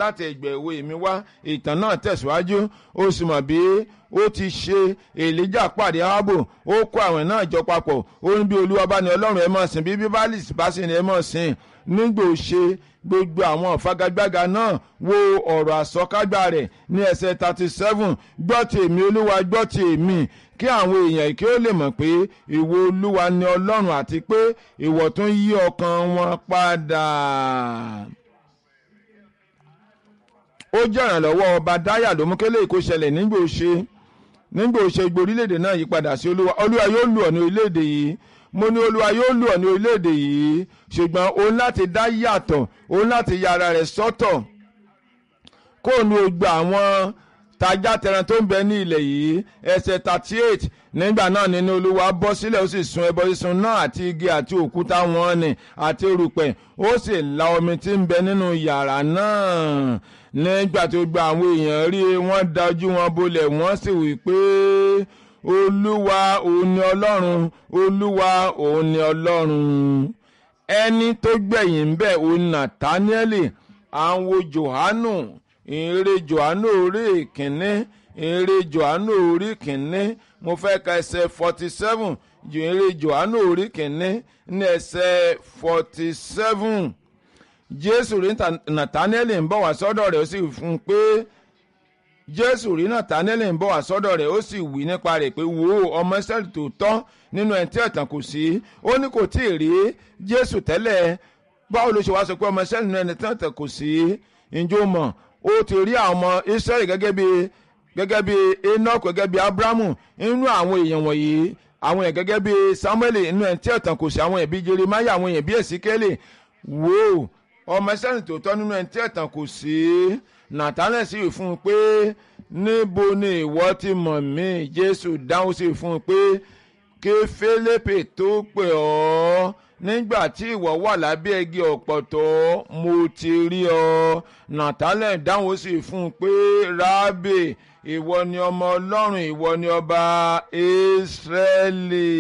láti ẹgbẹ́ ìwé mi wá ìtàn náà tẹ̀síwájú ó sì mọ̀ bí ó ti ṣe èlíjà pàdé ààbò ó kó àwọn náà jọ papọ̀ ó ní bí olúwa bá ní ọlọ́run ẹ máa sìn bí bíbélì bá sì ní ẹ máa sìn nígbà ó ṣe gbogbo àwọn ọ̀fagagbága náà wo ọ̀rọ̀ àsọkágbá rẹ̀ ní ẹsẹ̀ thirty seven gbọ́ tèmi olúwa gbọ́ tèmi kí àwọn èèyàn kí ó lè mọ̀ pé ìwọ olúwa ni ọlọ́run àti pé ìwọ tún yí ọkàn wọn padà. ó jẹ́ ìrànlọ́wọ́ ọba dáyà ló mú kélé kó ṣẹlẹ̀ nígbà ó ṣe nígbà ó ṣe gbogbo orílẹ̀-èdè náà yí padà sí olúwa olúwa yóò lù ọ́ ní orílẹ̀-èdè yìí mo ní olúwa yóò lù ọ́ ní orílẹ̀-èdè yìí ṣùgbọ́n òun láti dá yàtọ̀ òun láti ya ara rẹ̀ sọ́tọ̀ kó nu gbogbo àwọn tajá tẹran tó ń bẹ ní ilẹ̀ yìí ẹsẹ̀ thirty eight nígbà náà nínú olúwa bọ́ sílẹ̀ ó sì sun ẹbọ sísun náà àti igi àti òkúta wọn ni àti erùpẹ̀ ó sì la omi tí ń bẹ nínú yàrá náà nígbà tó gba àwọn èèyàn rí wọ́n da ojú wọn bolẹ̀ wọ́n sì wí pé olúwa òun ni ọlọ́run olúwa òun ni ọlọ́run ẹni tó gbẹ̀yìn ń bẹ̀ òun nàtáníẹ́lì àwọn johanu ìrere johanu orí ìkíní ìrere johanu orí ìkíní mo fẹ́ ka ẹsẹ̀ forty seven ìrere johanu orí ìkíní ní ẹsẹ̀ forty seven jésù rí nàtáníẹ́lì ń bọ̀ wá sọ́dọ̀ rẹ̀ ó sì fún un pé jésù rí nàtáníẹ́lì ń bọ̀ wá sọ́dọ̀ rẹ̀ ó sì wí nípa rẹ̀ pé wo ọmọ ìsírẹ́lì tó tọ́ nínú ẹni tí ẹ̀tàn kò sí ó ní kò tí ì rí jésù tẹ́lẹ̀ báwo ló ṣe wá sọ pé ọmọ ìsírẹ́lì nínú ẹni tí ẹ̀tàn kò sí ǹjọ́ mọ̀ ó ti rí àwọn ọmọ ìsírẹ́lì gẹ́gẹ́ bí gẹ́gẹ́ bí enoch gẹ́gẹ́ bí abrahamu nínú àwọn èèyàn wọ̀nyí àwọn èèyàn gẹ́gẹ́ bí samuel nínú ẹni tí ẹ̀tàn kò sí àwọn èèyàn bí jeremiah àwọn èèyàn bí ezekiel wo ọmọ ìsírẹ́lì tó tọ́ nínú ẹni tí ẹ̀tàn kò sí nàtánẹ̀ sì fún un pé níbo ni ìwọ ti mọ̀ mí jésù dáhùn sí fún un pé kí fílípì tó pè ọ́ nígbà tí ìwọ wà lábẹ́ igi ọ̀pọ̀tọ́ mo ti rí ọ nàtánẹ̀ dáhùn sí fún un pé rábì ìwọ ni ọmọ ọlọ́run ìwọ ni ọba ìsírẹ́lì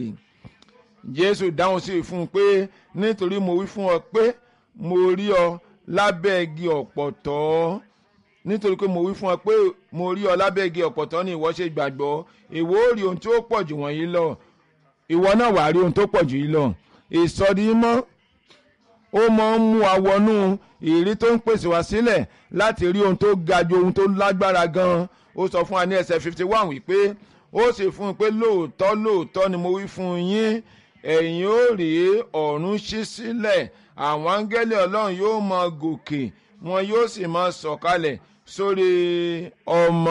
jésù dáhùn sí fún un pé nítorí mo wí fún ọ pé mo rí ọ lábẹ́ igi ọ̀pọ̀tọ́ nítorí pé mo wí fún ọ pé mo rí ọ lábẹ́ igi ọ̀pọ̀tọ́ ni ìwọ ṣe gbàgbọ́ ìwọ ó rí ohun tó pọ̀ jù wọ̀nyí lọ ìwọ náà wàá rí ohun tó pọ̀ jù yìí lọ ìsọdimọ́ ó máa ń mú awọnú ìrí tó ń pèsè wá sílẹ̀ láti rí ohun tó ga ju ohun tó lágbára gan ó sọ fún wa ní ẹsẹ̀ fifty one wípé ó sì fún un pé lóòótọ́ lóòótọ́ ni mo wí fún yín ẹ̀yin ó rí ọ̀run ṣí sílẹ̀ àwọn áńgẹ́lì ọlọ́run yóò máa gòkè wọn yóò sì máa sọ̀kalẹ̀ sórí ọmọ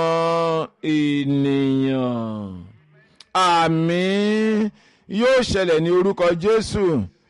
ènìyàn àmín yóò ṣẹlẹ̀ ní orúkọ jésù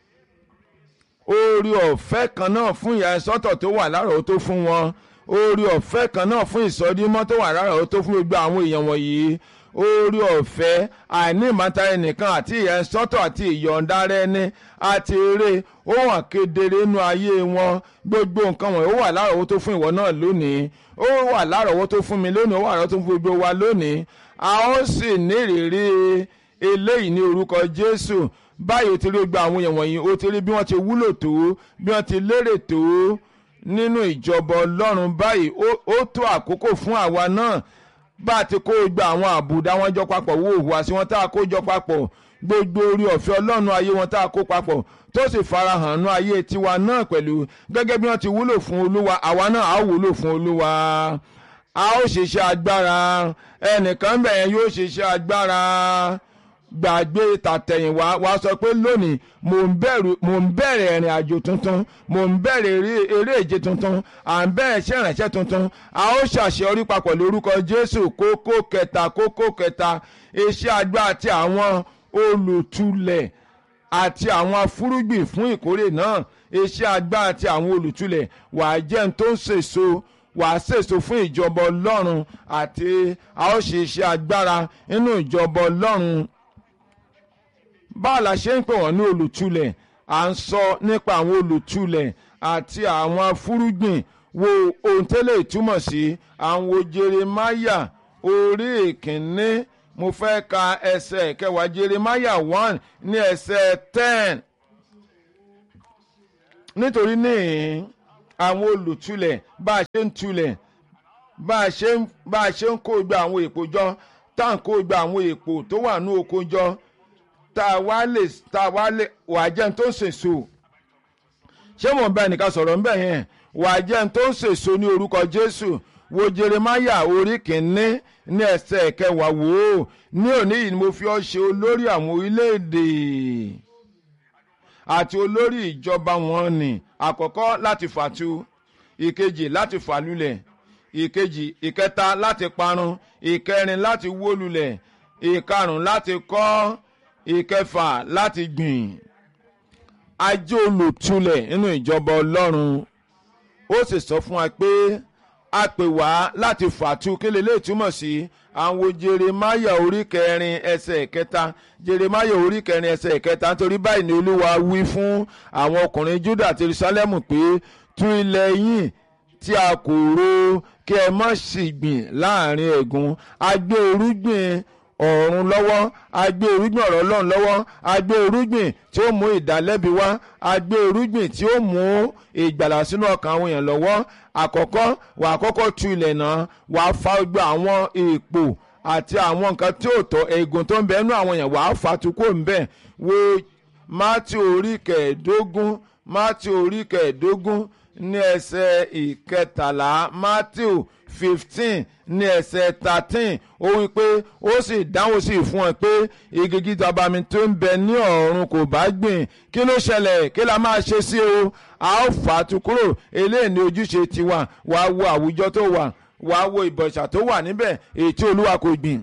orí ọ̀fẹ́ kan náà fún ìyá sọ́tọ̀ tó wà lárọ̀ọ́tó fún wọn orí ọ̀fẹ́ kan náà fún ìsọdímọ́ tó wà lárọ̀ọ́tó fún gbogbo àwọn èèyàn wọ̀nyí orí ọ̀fẹ́ àìní ìmọ̀ta ẹnìkan àti ìyẹn sọ́tọ̀ àti ìyọ̀ǹda rẹ ní àti eré ó hàn kedere nínú ayé wọn gbogbo nǹkan wọ̀nyí ó wà lárọ̀ọ́wọ́tó fún ìwọ náà lónìí ó wà lárọ̀ọ́wọ́tó fún mi lónìí ó wà lárọ̀ọ́wọ́tó fún gbogbo wa lónìí a ó sì ní ìrírí eléyìí ní orúkọ Jésù báyìí o ti rí gba àwọn èèyàn wọ̀nyí o ti rí bí wọ́n ti wúlò tó bí wọ́n ti lérè tó nínú ìjọba Ọlọ́run báyìí ó tó àkókò fún àwa náà bá a ti kó gba àwọn àbùdá wọn jọ papọ̀ wo ìhùwàsí wọn tá a kó jọ papọ̀ gbogbo orí ọ̀fẹ́ ọlọ́run ayé wọn tá a kó papọ̀ tó sì farahàn nú ayé tiwa náà pẹ̀lú gẹ́gẹ́ bí wọ́n ti wúlò fún olúwa àwa náà á wúlò fún olúwa a ó ṣiṣẹ́ agbára ẹnìkan bẹ̀yẹn yóò ṣiṣẹ́ agbára gbàgbé tàtẹ̀yìnwá wa sọ pé lónìí mò ń bẹ̀rù mò ń bẹ̀rẹ̀ ìrìn àjò tuntun mò ń bẹ̀rẹ̀ eré ìje tuntun à ń bẹ̀rẹ̀ iṣẹ́ ìrìnàṣẹ́ tuntun a ó ṣàṣeyọrí papọ̀ lórúkọ Jésù kókó kẹta kókó kẹta iṣẹ́ agbá àti àwọn olùtulẹ̀ àti àwọn afúrúgbìn fún ìkórè náà iṣẹ́ agbá àti àwọn olùtulẹ̀ wàá jẹ́ ń tó ń sèso wàá sèso fún ìjọba Ọlọ́run àti a ó ṣe iṣẹ́ agbára nínú ìjọba Ọlọ́run báà la ṣe ń pè wọ́n ní olùtulẹ̀ à ń sọ nípa àwọn olùtulẹ̀ àti àwọn afúrúgbìn wo ohun tẹ́lẹ̀ ìtumọ̀ sí àwọn Jeremáyà orí ìkíní mo fẹ́ ka ẹsẹ̀ kẹwàá Jeremáyà one ní ẹsẹ̀ ten nítorí níhìn àwọn olùtulẹ̀ bá a ṣe ń tulẹ̀ bá a ṣe ń bá a ṣe ń kó gba àwọn èpò jọ tá à ń kó gba àwọn èpò tó wà ní oko jọ tá a wá lè tá a wá lè wà á jẹun tó ń sèso ṣé mò ń bá ẹnìkan sọ̀rọ̀ ń bẹ̀ yẹn wà á jẹun tó ń sèso ní orúkọ Jésù wo Jeremáyà orí kìíní ní ẹsẹ̀ kẹwàá wò ó ní òní yìí ni mo fi ọ́ ṣe olórí àwọn orílẹ̀-èdè àti olórí ìjọba wọn ni àkọ́kọ́ láti fàtu ìkejì láti fàlulẹ̀ ìkejì ìkẹta láti parun ìkẹrin láti wó lulẹ̀ ìkarùn láti kọ́ ìkẹfà láti gbìn ajé olùtulẹ̀ nínú ìjọba ọlọ́run ó sì sọ fún wa pé a pè wá láti fàtu kí lè lè túmọ̀ sí àwọn jeremaya orí kẹrin ẹsẹ̀ kẹta jeremaya orí kẹrin ẹsẹ̀ kẹta nítorí báyìí ni olúwa wí fún àwọn ọkùnrin juda àti jerusalem pé tú ilẹ̀ yín tí a kò ro kí ẹ má sì gbìn láàrin ẹ̀gún a gbé irúgbìn ọ̀run lọ́wọ́ a gbé irúgbìn ọ̀rọ̀ ọlọ́run lọ́wọ́ a gbé irúgbìn tí ó mú ìdálẹ́bi wá a gbé irúgbìn tí ó mú ìgbàlà sínú ọkàn àwọn èèyàn lọ́wọ́ àkọ́kọ́ wà á kọ́kọ́ tu ilẹ̀ náà wà á fa gbogbo àwọn èèpò àti àwọn nǹkan tí ò tọ́ eegun tó ń bẹ nínú àwọn èèyàn wà á fa tukó ń bẹ̀ wo mátì orí kẹẹ̀ẹ́dógún mátì orí kẹẹ̀ẹ́dógún ní ẹsẹ̀ ìkẹtàlá matthew fifteen ní ẹsẹ̀ thirteen ó wí pé ó sì dáhùn sí fún ẹ pé igi gíga bami tó ń bẹ ní ọ̀run kò bá gbìn kí ló ṣẹlẹ̀ kí la máa ṣe sí o a ó fà á tu kúrò eléyìí ní ojúṣe tiwa wàá wo àwùjọ tó wà wàá wo ìbọ̀ṣà tó wà níbẹ̀ èyí tí olúwa kò gbìn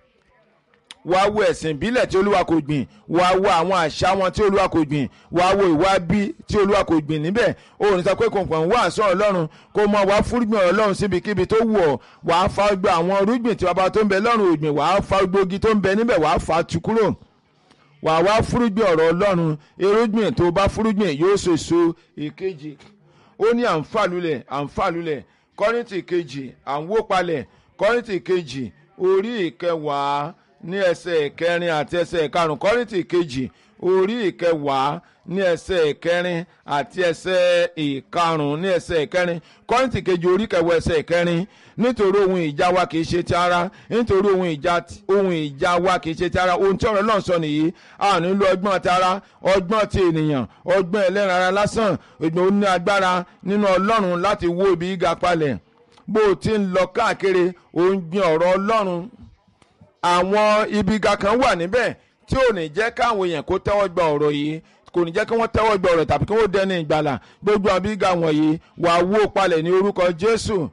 wàá wo ẹ̀sìn ìbílẹ̀ tí olúwa kò gbìn wàá wo àwọn àṣà wọn tí olúwa kò gbìn wàá wo ìwà bí tí olúwa kò gbìn níbẹ̀ o ní sọ pé kòǹkàn wà sọ ọlọ́run kó mọ wàá fúrúgbìn ọlọ́run síbikíbi tó wù ọ́ wàá fa gbogbo àwọn irúgbìn tí bàbá tó ń bẹ lọ́run ògbìn wàá fa gbogbo igi tó ń bẹ níbẹ̀ wàá fa tu kúrò wàá wá fúrúgbìn ọ̀rọ̀ ọlọ́run irúgbìn tó bá fúrúgbìn yóò so èso ìkejì ó ní àǹfàlùlẹ̀ àǹfàlùlẹ̀ kọ́rìntì kejì àǹwópalẹ̀ kọ́rìntì kejì orí ìkẹwàá ní ẹsẹ̀ ìkẹrin àti ẹsẹ̀ ìkarùn kọ́rìntì kejì orí ìkẹwàá ní ẹsẹ̀ ìkẹrin àti ẹsẹ̀ ìkarùn ní ẹsẹ̀ ìkẹrin kọ́rìntì kejì orí kẹwàá ẹsẹ̀ ìkẹrin nítorí ohun ìjà wa kìí ṣe ti ara nítorí ohun ìjà ohun ìjà wa kìí ṣe ti ara ohun tí ọ̀rọ̀ náà sọ nìyí a ò nílò ọgbọ́n ti ara ọgbọ́n ti ènìyàn ọgbọ́n ẹlẹ́ran ara lásán ìgbọ̀n ó ní agbára nínú ọlọ́run láti wó ibi gíga palẹ̀ bó o ti ń lọ káàkiri ò ń gbin ọ̀rọ̀ ọlọ́run àwọn ibi ga kan wà níbẹ̀ tí ò ní jẹ́ káwọn èèyàn kó tẹ́wọ́ gba ọ̀rọ̀ yìí kò ní jẹ́ kí wọ́n tẹ́wọ́ gba ọ̀rọ̀ tàbí kí wọ́n dẹni ìgbàlà gbogbo àwọn ibi ga wọ̀nyí wà á wó palẹ̀ ní orúkọ Jésù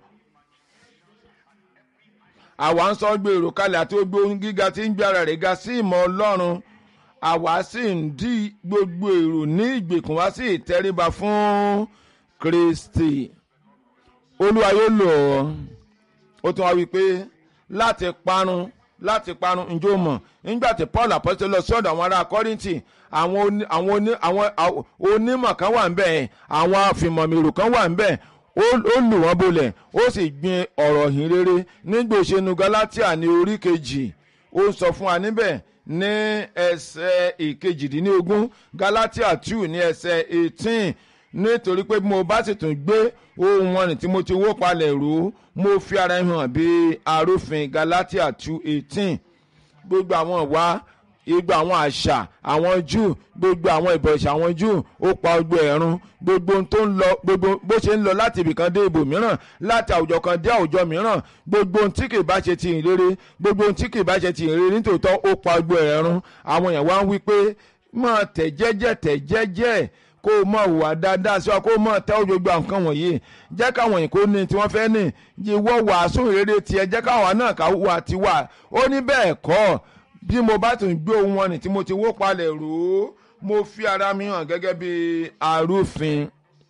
àwa ń sọ gbèrò kalẹ̀ àti gbogbo ohun gíga tí ń gbé ara rẹ̀ ga sí ìmọ̀ Ọlọ́run àwa sì ń dí gbogbo èrò ní ìgbèkùn wá sí ìtẹríba fún Kristi Olúwa yóò lò ọ́ ó tún wá wí pé láti parun láti parun ǹjẹ́ o mọ̀ nígbà tí Paul apọ́sítélì lọ sọ́dọ̀ àwọn ará Kọ́ríńtì àwọn onímọ̀ kan wà ń bẹ̀ àwọn afìmọ̀mìrò kan wà ń bẹ̀ ó lù wọ́n bolẹ̀ ó sì gbin ọ̀rọ̀ yìí rere nígbà òṣèlú Galatia ní orí kejì ó sọ fún wa níbẹ̀ ní ẹsẹ̀ ìkejìdínlógún Galatia two ní ẹsẹ̀ eighteen nítorí pé mo bá sì tún gbé ohun wọn ní tí mo ti wó palẹ̀ rò mo fi ara hàn bí arúfin Galatia two eighteen gbogbo àwọn ìwà gbogbo àwọn àṣà àwọn Júù gbogbo àwọn ìbọ̀ṣà àwọn Júù ó pa ogbó ẹ̀rún gbogbo ohun tó ń lọ gbogbo bó ṣe ń lọ láti ibìkan dé ibòmíràn láti àwùjọ kan dé àwùjọ mìíràn gbogbo ohun tí kìí bá ṣe ti ìrere gbogbo ohun tí kìí bá ṣe ti ìrere nítòótọ́ ó pa ogbó ẹ̀rún àwọn èèyàn wá ń wí pé máa tẹ̀ jẹ́jẹ́ tẹ̀ jẹ́jẹ́ kó o mọ̀ wà dáadáa sí wa kó o mọ̀ tẹ́wọ́ gbogbo nǹkan wọ̀nyí jẹ́ káwọn yìí kó ní tí wọ́n fẹ́ ní ìwọ wàásù rere tiẹ̀ jẹ́ káwọn náà ká wà tiwa ó ní bẹ́ẹ̀ kọ́ bí mo bá tún gbé ohun wọn ní tí mo ti wó palẹ̀ rò ó mo fi ara mi hàn gẹ́gẹ́ bí arúfin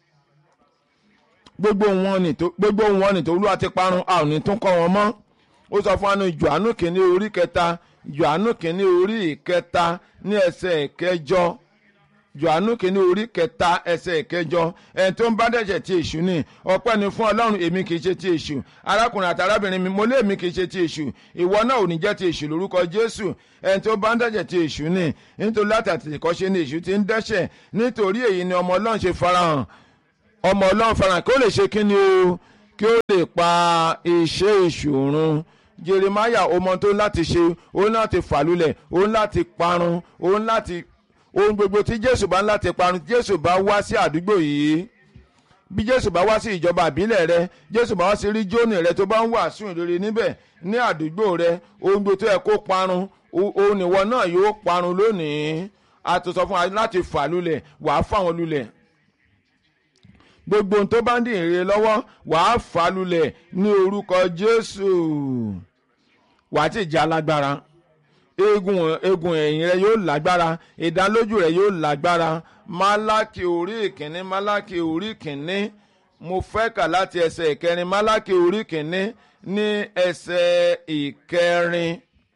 gbogbo wọn ní tó gbogbo wọn ní tó olúwa ti parun a ò ní tún kọ́ wọn mọ́ ó sọ fún wa ní Jòhánù kìíní orí kẹta Jòhánù kìíní orí ìkẹta ní ẹsẹ̀ kẹjọ johannu kìíní orí kẹta ẹsẹ̀ ìkẹjọ ẹni tó ń bá dẹ̀jẹ̀ ti èṣù ni ọpẹ́ ni fún ọlọ́run èmi kìí ṣe ti èṣù arákùnrin àti arábìnrin mi mo lé èmi kìí ṣe ti èṣù ìwọ náà ò ní jẹ́ ti èṣù lórúkọ jésù ẹni tó bá ń dẹ̀jẹ̀ ti èṣù ni nítorí látàtì ìkọ́ṣe ni èṣù ti ń dẹ́ṣẹ̀ nítorí èyí ni ọmọ ọlọ́run ṣe farahàn ọmọ ọlọ́run farahàn kí ó lè ṣe kí ni o kí ó lè pa iṣẹ́ ìṣòro jeremaya ọmọ tó ń láti ṣe ó ń láti fàlùlẹ̀ ó ń láti parun ó ń láti ohun gbogbo tí jésù bá ń láti parun jésù bá wá sí àdúgbò yìí bí jésù bá wá sí ìjọba àbílẹ̀ rẹ jésù bá wá sí ríjónì rẹ tó bá ń wàásù ìrere níbẹ̀ ní àdúgbò rẹ ohun gbogbo tó yẹ kó parun òun ìwọ náà yóò parun lónìí a tó sọ fún wa láti fà lulẹ̀ wàá fà wọn lulẹ̀ gbogbo ohun tó bá ń dín ìrere lọ́wọ́ wàá fà lulẹ̀ ní orúkọ jésù wàá ti jẹ́ alágbára eegun eegun ẹ̀yìn rẹ yóò lágbára ìdánlójú rẹ yóò lágbára málákì orí ìkíní málákì orí ìkíní mo fẹ́ kà láti ẹsẹ̀ ìkẹrin málákì orí ìkíní ní ẹsẹ̀ ìkẹrin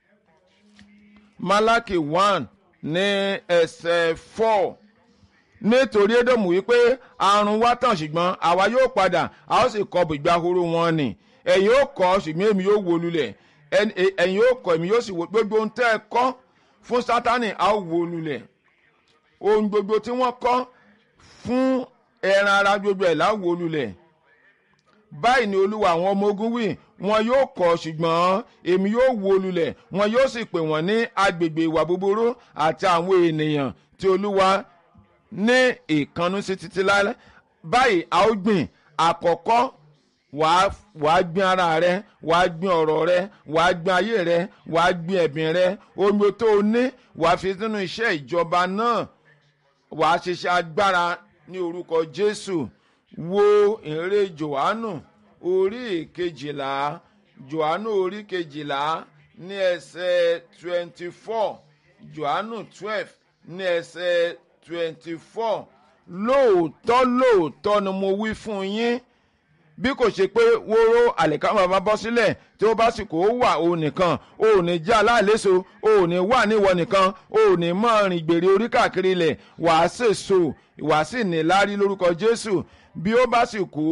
málákì one ní ẹsẹ̀ four nítorí édòmù wípé àrùn wá tàn ṣùgbọ́n àwa yóò padà a ó sì kọ bùgbà horo wọn nì ẹ̀yin ó kọ́ ṣùgbọ́n èmi yóò wó lulẹ̀ ẹ̀yin ó kọ́ èmi yóò sì wó gbogbo ohun tẹ́ ẹ kọ́ fún sátani a ó wó lulẹ̀ ohun gbogbo tí wọ́n kọ́ fún ẹran ara gbogbo ẹ̀ la ó wó lulẹ̀ báyìí ni olúwa àwọn ọmọ ogun wí wọn yóò kọ́ ṣùgbọ́n èmi yóò wó lulẹ̀ wọn yóò sì pè wọ́n ní agbègbè ìwà búburú àti àwọn ènìyàn tí olúwa ní ìkànnú sí títí láyé báyìí a ó gbìn àkọ́kọ́ wàá wàá gbin ara rẹ wàá gbin ọ̀rọ̀ rẹ wàá gbin ayé rẹ wàá gbin ẹ̀bìn rẹ omi tó o ní wàá fi sínú iṣẹ́ ìjọba náà wàá ṣiṣẹ́ agbára ní orúkọ Jésù wo ìrere Jòhánù orí kejìlá Jòhánù orí kejìlá ní ẹsẹ̀ twenty four Jòhánù twelve ní ẹsẹ̀ twenty four lóòótọ́ lóòótọ́ ni mo wí fún yín bí kò ṣe pé wóró àlìkámà máa bọ́ sílẹ̀ tí ó bá sì kó wà òun nìkan o ò ní jẹ́ aláìléso o ò ní wà níwọ nìkan o ò ní máa rìn gbèrè orí káàkiri ilẹ̀ wàá sèso wàá sì ní lárí lórúkọ Jésù bí ó bá sì kú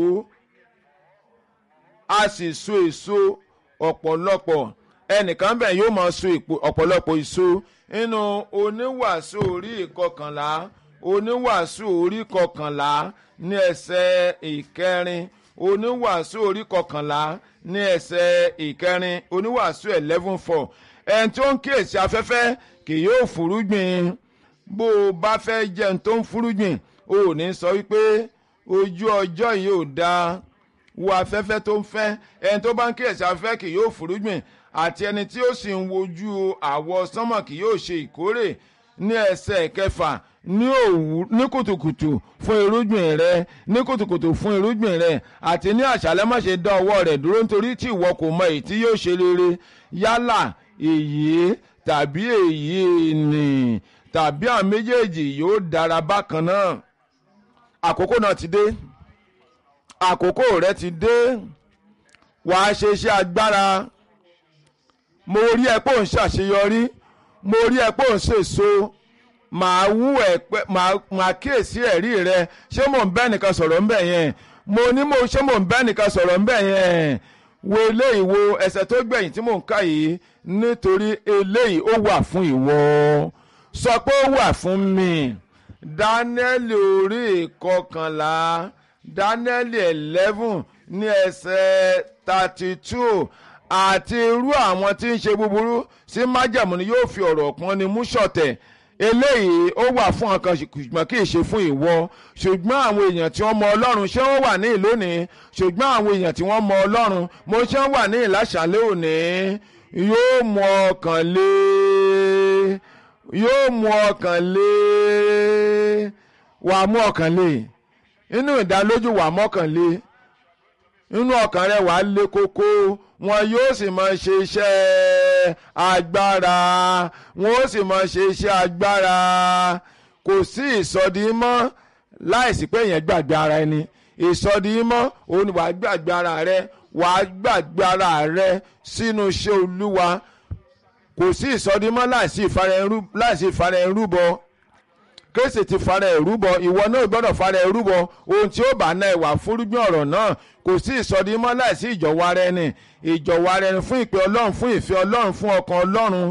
a sì so èso ọ̀pọ̀lọpọ̀ ẹnìkan bẹ̀ yóò máa so ọ̀pọ̀lọpọ̀ èso nínú oníwàásù orí ìkọkànlá oníwàásù orí kọkànlá ní ẹsẹ̀ ìkẹrin oníwàásù orí kọkànlá ní ẹsẹ̀ ìkẹrin oníwàásù eleven four ẹni tó ń kíyèsí afẹ́fẹ́ kì yóò fúrúgbìn bó o bá fẹ́ jẹun tó ń fúrúgbìn o ò ní sọ wípé ojú ọjọ́ yìí ò dáa wo afẹ́fẹ́ tó ń fẹ́ ẹni tó bá ń kíyèsí afẹ́fẹ́ kì yóò fúrúgbìn àti ẹni tí ó sì ń wojú àwọ̀ sánmọ̀ kì yóò ṣe ìkórè ní ẹsẹ̀ kẹfà ní òwú ní kùtùkùtù fún irúgbìn rẹ ní kùtùkùtù fún irúgbìn rẹ àti ní àṣálẹ́ má ṣe dá ọwọ́ rẹ̀ dúró nítorí tí ìwọ kò mọ èyí tí yóò ṣe rere yálà èyí tàbí èyí nì tàbí àwọn méjèèjì yóò dára bákan náà àkókò náà ti dé àkókò rẹ ti dé wàá ṣe iṣẹ́ agbára mo rí ẹ pé ò ń ṣàṣeyọrí mo rí ẹ pé ò ń ṣèso màá wú ẹ pé màá kíyèsí ẹ̀rí rẹ ṣé mò ń bẹ́ nìkan sọ̀rọ̀ ń bẹ̀ yẹn mo ní mo ṣé mò ń bẹ́ nìkan sọ̀rọ̀ ń bẹ̀ yẹn wo eléyìí wo ẹsẹ̀ tó gbẹ̀yìn tí mò ń kà yìí nítorí eléyìí ó wà fún ìwọ sọ pé ó wà fún mi Dáníẹ́lì orí ìkọkànlá Dáníẹ́lì eleven ní ẹsẹ̀ thirty two àti irú àwọn tí ń ṣe búburú sí májẹ̀mú ni yóò fi ọ̀rọ̀ pọ́n ni mú ṣọ̀tẹ̀ eléyìí ó wà fún ọkàn ṣùgbọ́n kì í ṣe fún ìwọ ṣùgbọ́n àwọn èèyàn tí wọ́n mọ ọlọ́run ṣé wọ́n wà ní ìlónìí ṣùgbọ́n àwọn èèyàn tí wọ́n mọ ọlọ́run mo ṣé wọ́n wà ní ìlàṣàlẹ̀ òní yóò mú ọkàn lé yóò mú ọkàn lé wà á mú ọkàn lé inú ìdálójú wà á mọ́kàn lé inú ọkàn rẹ wà á lé kókó wọn yóò sì máa ṣe iṣẹ́ agbára wọn ó sì máa ṣe iṣẹ́ agbára kò sí ìsọdimọ́ láìsí pé èèyàn gbàgbé ara ẹni ìsọdimọ́ òun ni wàá gbàgbé ara rẹ wàá gbàgbé ara rẹ sínú iṣẹ́ olúwa kò sí ìsọdimọ́ láìsí ìfara ẹrúbọ kéèsì ti fara ẹrúbọ ìwọ náà gbọ́dọ̀ fara ẹrúbọ ohun tí ó bá ná ẹwà fúrúgbìn ọ̀rọ̀ náà kò sí ìsọdimọ́ láìsí ìjọ̀wọ́ ara ẹni ìjọ̀wọ́ ara ẹni fún ìpè ọlọ́run fún ìfẹ́ ọlọ́run fún ọkàn ọlọ́run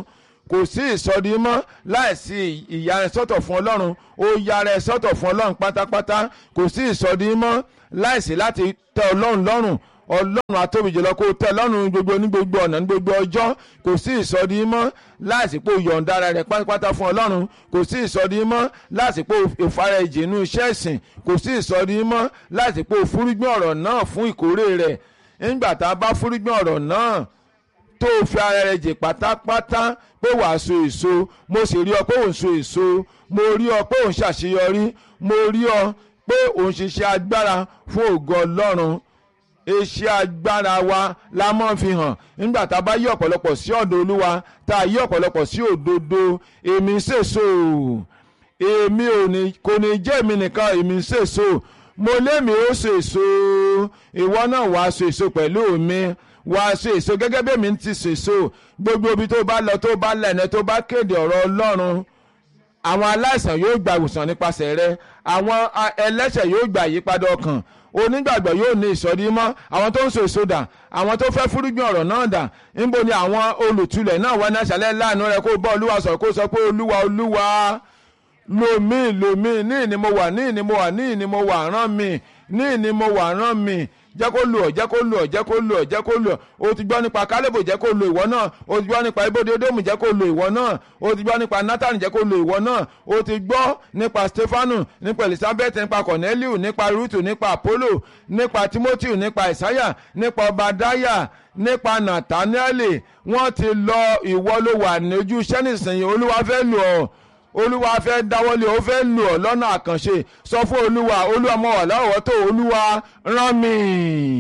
kò sí ìsọdimọ́ láìsí ìyára sọ́tọ̀ fún ọlọ́run ó yára sọ́tọ̀ fún ọlọ́run pátápátá kò sí ìsọdimọ́ láìsí láti tẹ́ ọlọ́run lọ́rùn ọlọ́run atóbi jùlọ kó tẹ́ lọ́rùn gbogbo ní gbogbo ọ̀nà ní gbogbo ọjọ́ kò sí ìsọdimọ́ láìsí pé yọ̀ǹda ara rẹ̀ pátápátá fún ọlọ́run kò sí ìsọdimọ́ láìsí pé ìfara ẹ̀jì inú iṣẹ́ ìsìn kò sí ìsọdimọ́ láìsí pé òfúrúgbìn ọ̀rọ̀ náà fún ìkórè rẹ̀ nígbà tá a bá fúrúgbìn ọ̀rọ̀ náà tó o fi ara rẹ jì pátápátá pé wàá so èso mo sì rí ọ pé òun so èso mo rí ọ pé òun ṣàṣeyọrí mo rí ọ pé òun ṣiṣẹ́ agbára fún ògo ọlọ́run iṣẹ́ agbára wa la mọ́ fi hàn nígbà tá a bá yí ọ̀pọ̀lọpọ̀ sí ọ̀dọ̀ olúwa tá a yí ọ̀pọ̀lọpọ̀ sí òdodo èmi ṣèso èmi ò ní kò ní jẹ́ èmi nìkan èmi ṣèso mo lémi ó ṣèso ìwọ náà wàá ṣèso pẹ̀lú mi wàá ṣe èso gẹ́gẹ́ bí èmi ti ṣèso gbogbo ibi tó bá lọ tó bá lẹ́nu tó bá kéde ọ̀rọ̀ ọlọ́run àwọn aláìsàn yóò gba ìwòsàn nípasẹ̀ rẹ àwọn ẹlẹ́ṣẹ̀ yóò gba ìyípadà ọkàn onígbàgbọ́ yóò ní ìsọdí mọ́ àwọn tó ń so èso dà àwọn tó fẹ́ fúrúgbìn ọ̀rọ̀ náà dà níbo ni àwọn olùtulẹ̀ náà wá ní àṣálẹ́ láàánú rẹ kó bọ́ olúwa sọ̀rọ̀ kó sọ pé olúwa olúwa lomi lomi ní ìní mo wà ní ìní mo wà ní ìní mo wà rán mi ní ìní mo wà rán mi jẹ́ kó lò ọ́ jẹ́ kó lò ọ́ jẹ́ kó lò ọ́ jẹ́ kó lò ọ́ o ti gbọ́ nípa kálíbò jẹ́ kó lò ìwọ náà o ti gbọ́ nípa ibodè edomu jẹ́ kó lò ìwọ náà o ti gbọ́ nípa nathan jẹ́ kó lò ìwọ náà o ti gbọ́ nípa stefanu nípa elizabeth nípa corneliu nípa ruth nípa apollo nípa timothy nípa isaiah nípa obadiah nípa nathaniel wọ́n ti lọ ìwọ ló wà ní ojú iṣẹ́ nísìnyí olúwa fẹ́ lò ọ́ olúwa fẹ́ dáwọ́lé ó fẹ́ lò ọ́ lọ́nà àkànṣe sọ fún olúwa olúwa mo wà lọ́wọ́ tó olúwa rán mi.